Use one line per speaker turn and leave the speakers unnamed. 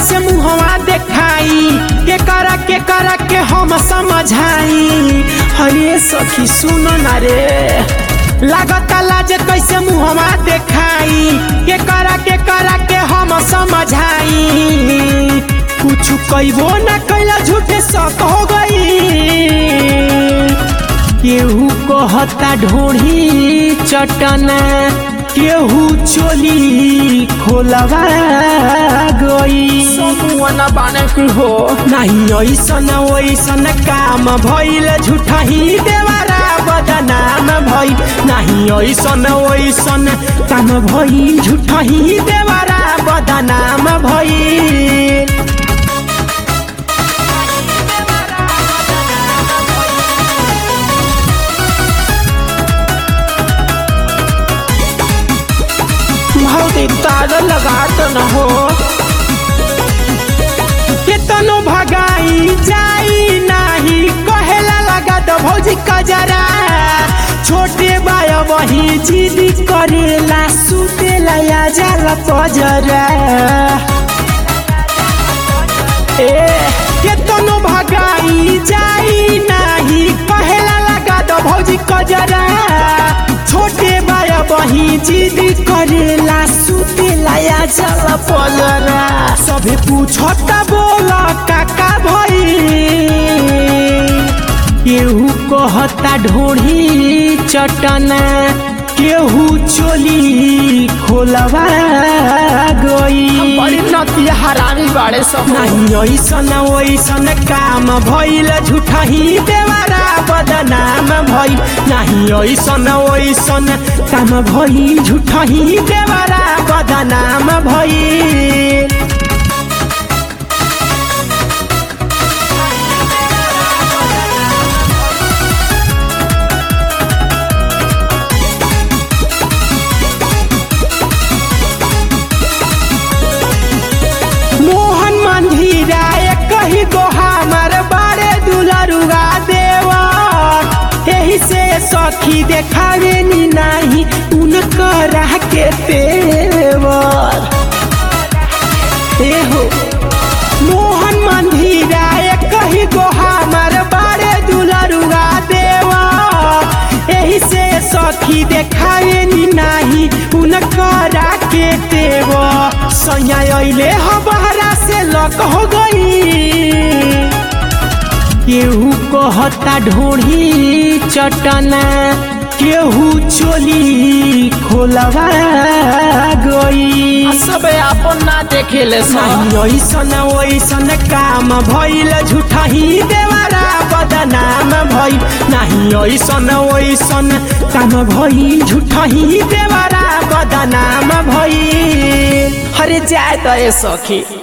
कैसे मुहवा देखाई के करा के करा के हम समझाई अरे सखी सुन ना रे लागता लाज कैसे मुहवा देखाई के करा के करा के हम समझाई कुछ कैबो न कैला झूठे शक हो गई केहू कहता ढोढ़ी चटना केहू चोली खोलवा गई
समुआ बाने की हो
नहीं ऐसन वैसन काम भइल झूठही देवारा बदनाम भइल नहीं ऐसन वैसन काम भइल झूठही देवारा बदनाम भइल
भौजी तार लगात न हो
केतनो भगाई जाई नाही कहेला लगा दो भौजी कजरा छोटे बाय वही जिद करेला सुतेला या जाला पजरा ए केतनो भगाई जाई नाही कहेला लगा दो भौजी कजरा छोटे बाय वही जिद करेला सुतेला या जाला पजरा सभे पूछता बोला काका भई केहू कहता ढोढ़ी चटना केहू चोली खोलवा गई
बड़ी नती हरामी बाड़े सब
नहीं ऐसन वैसन काम भइल झूठही देवारा बदनाम भइल नहीं ऐसन वैसन काम भइल झूठही देवारा बदनाम भइल मोहन मंदिरा कही गो हमार बारे दुलरुआ देवा एही से सखी देखावे नी नाही उनकर के तेवर एहो मोहन मंदिरा कही गो हमार बारे दुलरुआ देवा एही से सखी देखावे नी नाही उनकर के तेवा सैया अइले हमारा से लक हो गई केहू कहता ढोढ़ी चटना केहू चोली खोलवा गई
सब अपन ना देखेले सब
नहीं ऐसन वैसन काम भइल झूठही देवारा बदनाम भइल नहीं ऐसन वैसन काम भइल झूठही देवारा बदनाम भइल
हरे जाए तो ए सखी